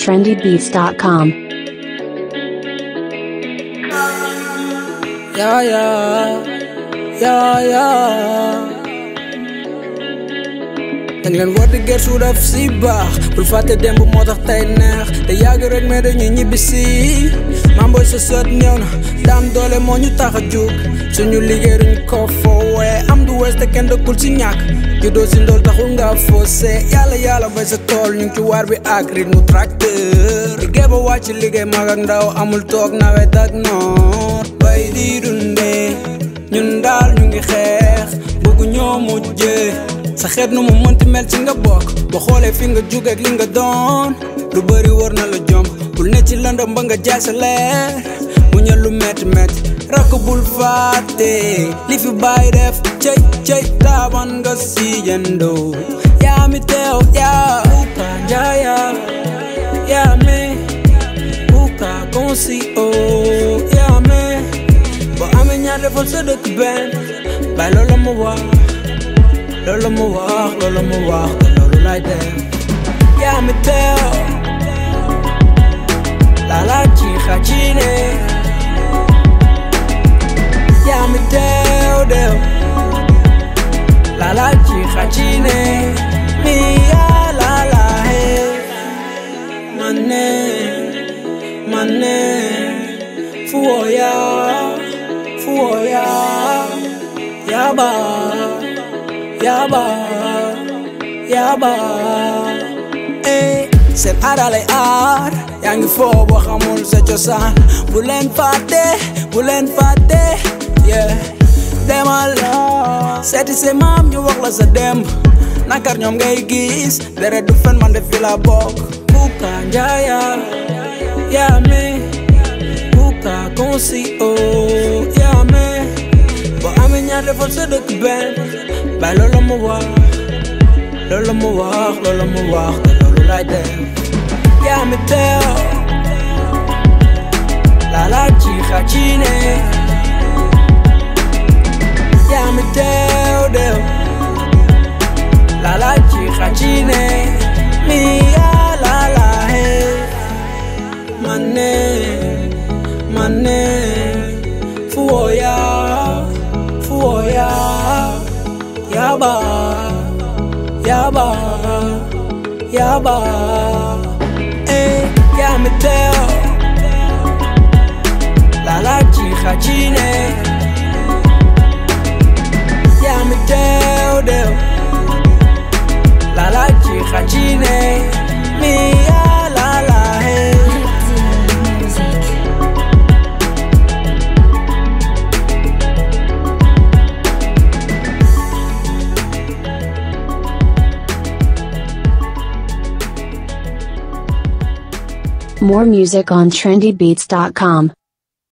trendybeats.com. Yeah, yeah, yeah, yeah. danga leen war di gëstu daf si baax bul fàtte démb moo tax tey neex te yàgg rek mais dañuy ñibbi si maam booy sa sët ñëw na daan doole moo ñu tax a jóg suñu liggéey duñ ko foowee am du wees te kenn dëkkul si ñàkk juddoo si ndool taxul nga foosé yàlla yàlla bay sa tool ñu ngi ci waar bi ak rythme tracteur liggéey ba wàcc liggéey mag ak ndaw amul toog nawet ak noor bay di dundee ñun daal ñu ngi xeex bëgg ñoo mujjee sa xeet nu mu mënti mel ci nga bokk ba xoolee fi nga jóge ak li nga doon lu bëri war na la jomb bul ne ci lëndëm ba nga jaay sa leer mu ñal lu metti metti rakk bul fàtte li fi bàyyi def cëy cëy taaban nga si yendoo yaa mi teew yaa uka njaaya yaa me uka konsi o yaa me boo amee ñaar defal sa dëkk benn bay loolu ma wax loolu mu wax loolu mu wax te loolu lay def yaa mi teew lala ci xacine yaa mi teew deew lala ci xacine mi yaa lala he mane mane fuoya fuoya yaba yaba yaba eh seen aada lay aar yaa ngi foo boo xamul sa cosaan bu leen fàtte bu leen fàtte yeah demal seeti sa maam ñu wax la sa demb nakar ñoom ngay gis deret du fen man de fi la bokk buka njaaya yaa me buka konsi o yaa me boo amee ñaar defal sa dëkk benn bay loolu mu wax loolu mu wax loolu mu wax te loolu lay def yaa mi teew lala ci xacine yaa mi teew deew lala ci xacine mi yaa lala he mane mane fuoya fuoya yaba yaba yaba eh yaa mi teew lala ci xacine yaa mi teew deew lala ci xacine mi yaa lala hey More music on trendybeats.com.